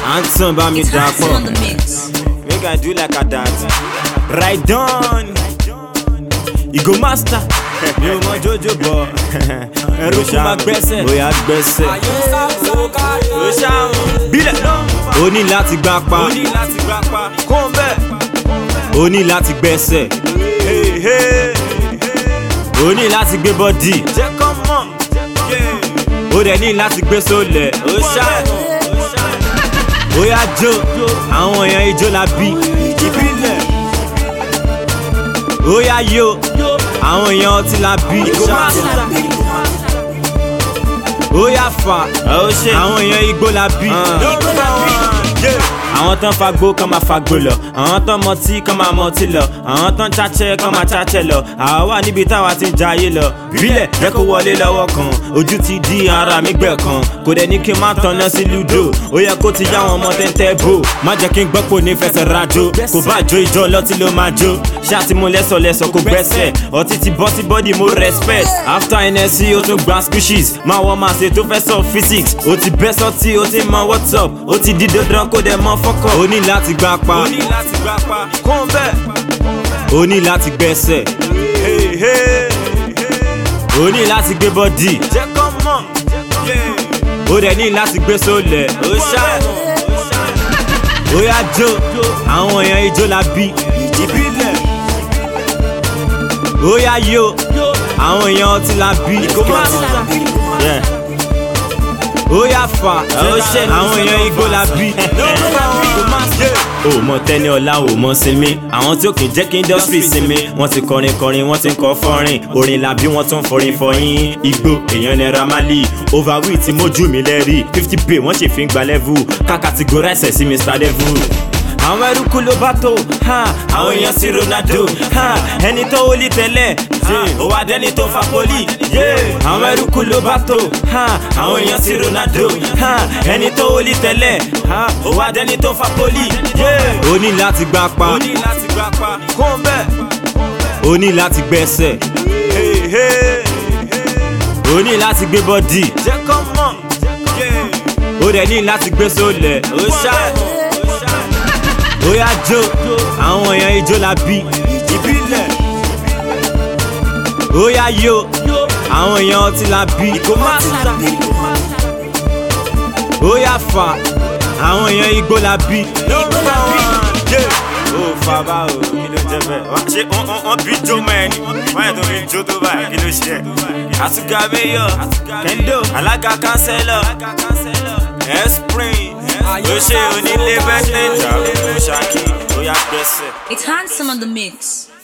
Anton bá mi It's dà handsome pọ̀. on the mix. Make I do like a that. Right on. Ìgò master. Mi ò mọ Jojo bọ̀. Ẹrú kún máa gbẹ́sẹ̀. Bóyá gbẹ́sẹ̀. Ó ṣàrùn. Bílẹ̀. O ní láti gbá pa. O ní láti gbá pa. Kún bẹ́ẹ̀. O ní láti gbẹ́sẹ̀. O ní láti gbé bọ́dì. Jẹ́ kọ́ mọ̀. O dẹ̀ ní láti gbé sólẹ̀. Ó ṣàrùn ó yá jó àwọn èèyàn ijó la bí ìbílẹ̀ ó yá yó àwọn èèyàn ọtí la bí ó yá fà àwọn èèyàn igbó la bí àwọn tán fagbó kán máa fagbó lọ àwọn tán mọtí kán máa mọtí lọ àwọn tán cháchẹ́ kán máa cháchẹ́ lọ àwa wà níbi táwa ti ń jayé lọ bílẹ̀ jẹ́ kó wọlé lọ́wọ́ kan ojú ti di ara mi gbẹ̀ kan kò dẹ̀ ní kí n má tanná sí ludo ó yẹ kó ti yá àwọn ọmọ tẹ́ntẹ́ bò má jẹ́ kí n gbọ́ pò ní fẹsẹ̀ rajo kò bá jó ìjọ lọ́tí ló máa jó ṣáàtì mo lẹ́sọ̀ lẹ́sọ̀ kò gbẹ́sẹ̀ ọtí ti bọ́ sí bọ́dì mo respect after nsc ó tún gba squishes máa wọ́n máa ṣe tó fẹ́ sọ physics ó ti bẹ́ sọ́tì ó ti mọ what's up ó ti di dandan kó dẹ̀ mọ fọ́kọ̀ ó ní láti gbá pa ó ní láti gbá pa kún bẹ́ẹ̀ ó ní láti gbẹ́sẹ̀ ó ní láti gbé bọ́dì jẹ́ kọ́ mọ̀ ó dẹ̀ ní láti gbé sólẹ̀ ó ṣáà ó yá jó àwọn èèyàn ijó la bí ìbílẹ̀ ó yá yó àwọn èèyàn ọtí la bí Yeah. ó yá fà àwọn èèyàn igbó la bí o mọ tẹni ọlá o mọ sinmi àwọn tí ó kì í jẹ́ kí industry sinmi wọ́n ti kọrin kọrin wọ́n ti ń kọ fọ́rin orin la bí wọ́n tún forin fọyín igbó èèyàn naira mali overweight tí mójú mi lẹ́rìí fifty pay wọ́n ṣe fi ń gba level ká categorize ẹ̀ sí mr devil àwọn eruku ló bá tó ha, àwọn èèyàn sí ronaldo ha, ẹni tó wọlé tẹ́lẹ̀ ha, ó wá dẹ́ni tó fa poli yeah. àwọn eruku ló bá tó ha, àwọn èèyàn sí ronaldo ha, ẹni tó wọlé tẹ́lẹ̀ ha, ó wá dẹ́ni tó fa poli yeah. ó ní láti gbá pa ó ní láti gbá pa kún bẹ́ẹ̀ ó ní láti gbẹ́sẹ̀ ó ní láti gbé bọ́dì jẹ́ kọ́ mọ̀ ó dẹ̀ ní láti gbé sólẹ̀ ó ṣáà ó yá jó àwọn èèyàn ijó la bí ìbílẹ̀ ó yá yó àwọn èèyàn ọtí la bí ó yá fà àwọn èèyàn igbó la bí. ó fà bá o kí ló jẹ bẹ́ẹ̀ wá ṣé wọ́n bí jó mọ́ ẹni wọ́n yẹ tó fi jó tó báyìí kí ló ṣe ẹ̀. àtúgà mayor kendo alága kánsẹ́lọ̀ esprit ló ṣe onílé bẹ́tẹ̀ jà ó ṣáàkì ó yá gbẹ́sẹ̀. It's handsome on the mix.